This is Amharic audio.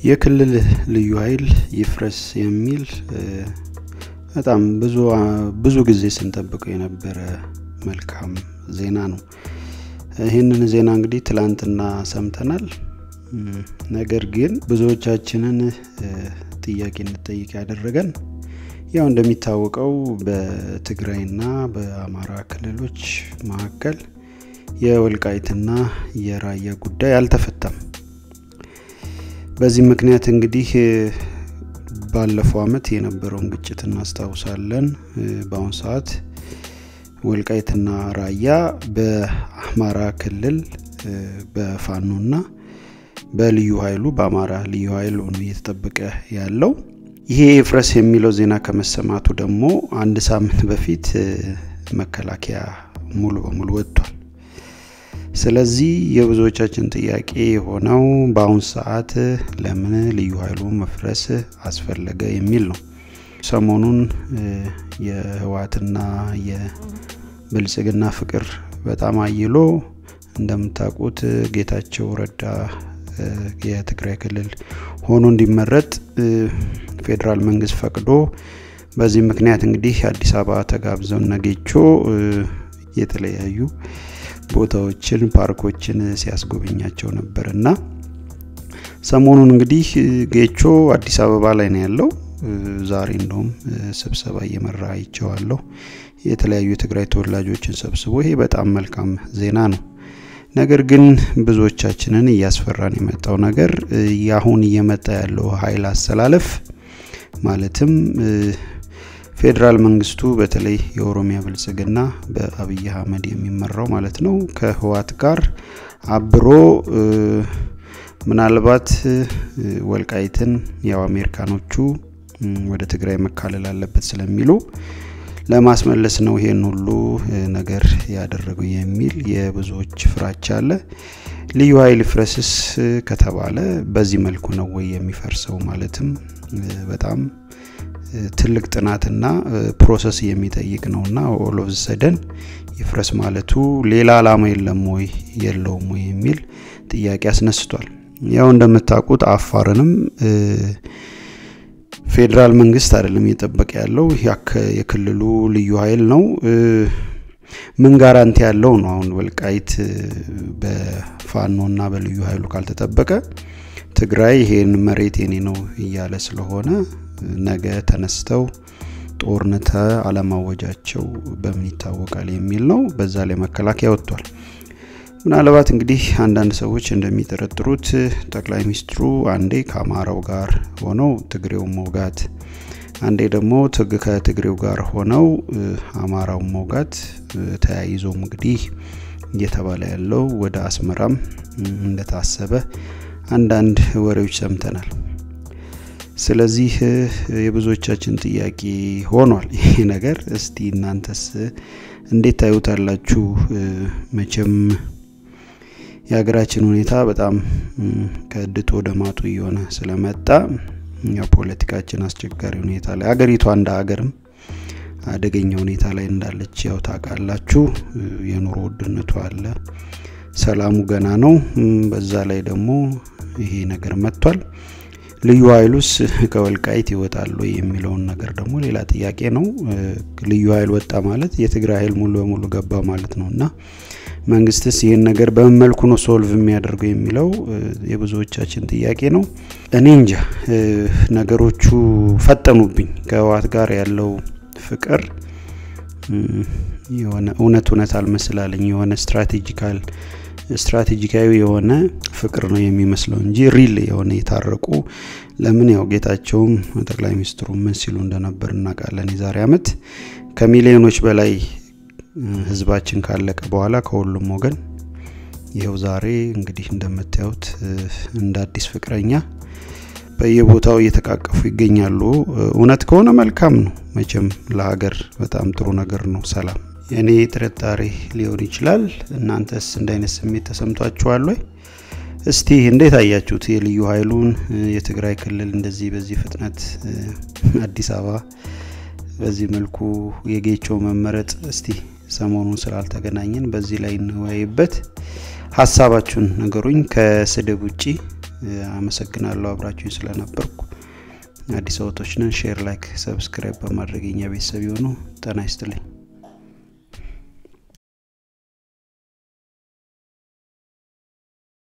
የክልል ልዩ ኃይል ይፍረስ የሚል በጣም ብዙ ጊዜ ስንጠብቀው የነበረ መልካም ዜና ነው። ይህንን ዜና እንግዲህ ትላንትና ሰምተናል። ነገር ግን ብዙዎቻችንን ጥያቄ እንጠይቅ ያደረገን ያው እንደሚታወቀው በትግራይና በአማራ ክልሎች መካከል የወልቃይትና የራያ ጉዳይ አልተፈታም። በዚህ ምክንያት እንግዲህ ባለፈው አመት የነበረውን ግጭት እናስታውሳለን። በአሁኑ ሰዓት ወልቃይትና ራያ በአማራ ክልል በፋኖና በልዩ ኃይሉ በአማራ ልዩ ኃይል ሆኖ እየተጠበቀ ያለው ይሄ ፍረስ የሚለው ዜና ከመሰማቱ ደግሞ አንድ ሳምንት በፊት መከላከያ ሙሉ በሙሉ ወጥቷል። ስለዚህ የብዙዎቻችን ጥያቄ የሆነው በአሁን ሰዓት ለምን ልዩ ኃይሉ መፍረስ አስፈለገ የሚል ነው። ሰሞኑን የህወሓትና የብልጽግና ፍቅር በጣም አይሎ እንደምታውቁት ጌታቸው ረዳ የትግራይ ክልል ሆኖ እንዲመረጥ ፌዴራል መንግስት ፈቅዶ በዚህ ምክንያት እንግዲህ አዲስ አበባ ተጋብዘው ነጌቾ የተለያዩ ቦታዎችን ፓርኮችን ሲያስጎበኛቸው ነበር እና ሰሞኑን እንግዲህ ጌቾ አዲስ አበባ ላይ ነው ያለው። ዛሬ እንደውም ስብሰባ እየመራ አይቼዋለሁ። የተለያዩ የትግራይ ተወላጆችን ሰብስቦ ይሄ በጣም መልካም ዜና ነው። ነገር ግን ብዙዎቻችንን እያስፈራን የመጣው ነገር የአሁን እየመጣ ያለው ኃይል አሰላለፍ ማለትም ፌዴራል መንግስቱ በተለይ የኦሮሚያ ብልጽግና በአብይ አህመድ የሚመራው ማለት ነው ከህወሓት ጋር አብሮ ምናልባት ወልቃይትን ያው አሜሪካኖቹ ወደ ትግራይ መካለል አለበት ስለሚሉ ለማስመለስ ነው ይሄን ሁሉ ነገር ያደረገው የሚል የብዙዎች ፍራቻ አለ። ልዩ ኃይል ፍረስስ ከተባለ በዚህ መልኩ ነው ወይ የሚፈርሰው? ማለትም በጣም ትልቅ ጥናትና ፕሮሰስ የሚጠይቅ ነውና ኦል ኦፍ ሰደን ይፍረስ ማለቱ ሌላ አላማ የለም ወይ የለውም ወይ የሚል ጥያቄ አስነስቷል። ያው እንደምታውቁት አፋርንም ፌዴራል መንግስት አይደለም እየጠበቀ ያለው የክልሉ ልዩ ኃይል ነው። ምን ጋራንቲ ያለው ነው? አሁን ወልቃይት በፋኖና በልዩ ኃይሉ ካልተጠበቀ ትግራይ ይሄን መሬት የኔ ነው እያለ ስለሆነ ነገ ተነስተው ጦርነት አለማወጃቸው በምን ይታወቃል የሚል ነው። በዛ ላይ መከላከያ ወጥቷል። ምናልባት እንግዲህ አንዳንድ ሰዎች እንደሚጠረጥሩት ጠቅላይ ሚኒስትሩ አንዴ ከአማራው ጋር ሆነው ትግሬውን መውጋት፣ አንዴ ደግሞ ከትግሬው ጋር ሆነው አማራውን መውጋት ተያይዞም እንግዲህ እየተባለ ያለው ወደ አስመራም እንደታሰበ አንዳንድ ወሬዎች ሰምተናል። ስለዚህ የብዙዎቻችን ጥያቄ ሆኗል ይሄ ነገር። እስቲ እናንተስ እንዴት ታዩታላችሁ? መቼም የሀገራችን ሁኔታ በጣም ከድጦ ወደ ማጡ እየሆነ ስለመጣ ፖለቲካችን አስቸጋሪ ሁኔታ ላይ ሀገሪቷ እንደ ሀገርም አደገኛ ሁኔታ ላይ እንዳለች ያው ታውቃላችሁ። የኑሮ ውድነቱ አለ፣ ሰላሙ ገና ነው። በዛ ላይ ደግሞ ይሄ ነገር መጥቷል። ልዩ ኃይሉስ ከወልቃይት ይወጣሉ የሚለውን ነገር ደግሞ ሌላ ጥያቄ ነው። ልዩ ኃይል ወጣ ማለት የትግራይ ኃይል ሙሉ በሙሉ ገባ ማለት ነው እና መንግስትስ ይህን ነገር በምን መልኩ ነው ሶልቭ የሚያደርገው የሚለው የብዙዎቻችን ጥያቄ ነው። እኔ እንጃ ነገሮቹ ፈጠኑብኝ። ከህወሓት ጋር ያለው ፍቅር የሆነ እውነት እውነት አልመስላለኝ የሆነ ስትራቴጂካል ስትራቴጂካዊ የሆነ ፍቅር ነው የሚመስለው እንጂ ሪል የሆነ የታረቁ ለምን ያው ጌታቸውም ጠቅላይ ሚኒስትሩ ምን ሲሉ እንደነበር እናውቃለን። የዛሬ አመት ከሚሊዮኖች በላይ ህዝባችን ካለቀ በኋላ ከሁሉም ወገን ይኸው ዛሬ እንግዲህ እንደምታዩት እንደ አዲስ ፍቅረኛ በየቦታው እየተቃቀፉ ይገኛሉ። እውነት ከሆነ መልካም ነው። መቼም ለሀገር በጣም ጥሩ ነገር ነው ሰላም። የእኔ ጥርጣሬ ሊሆን ይችላል። እናንተስ እንደ አይነት ስሜት ተሰምቷችኋል ወይ? እስቲ እንዴት አያችሁት? የልዩ ኃይሉን የትግራይ ክልል እንደዚህ በዚህ ፍጥነት አዲስ አበባ በዚህ መልኩ የጌቾ መመረጥ እስቲ ሰሞኑን ስላልተገናኘን በዚህ ላይ እንወያይበት። ሀሳባችሁን ነገሩኝ። ከስድብ ውጪ አመሰግናለሁ አብራችሁኝ ስለነበርኩ። አዲስ አበቶች ነን። ሼር፣ ላይክ፣ ሰብስክራይብ በማድረግ የኛ ቤተሰብ የሆኑ ጤና ይስጥልኝ።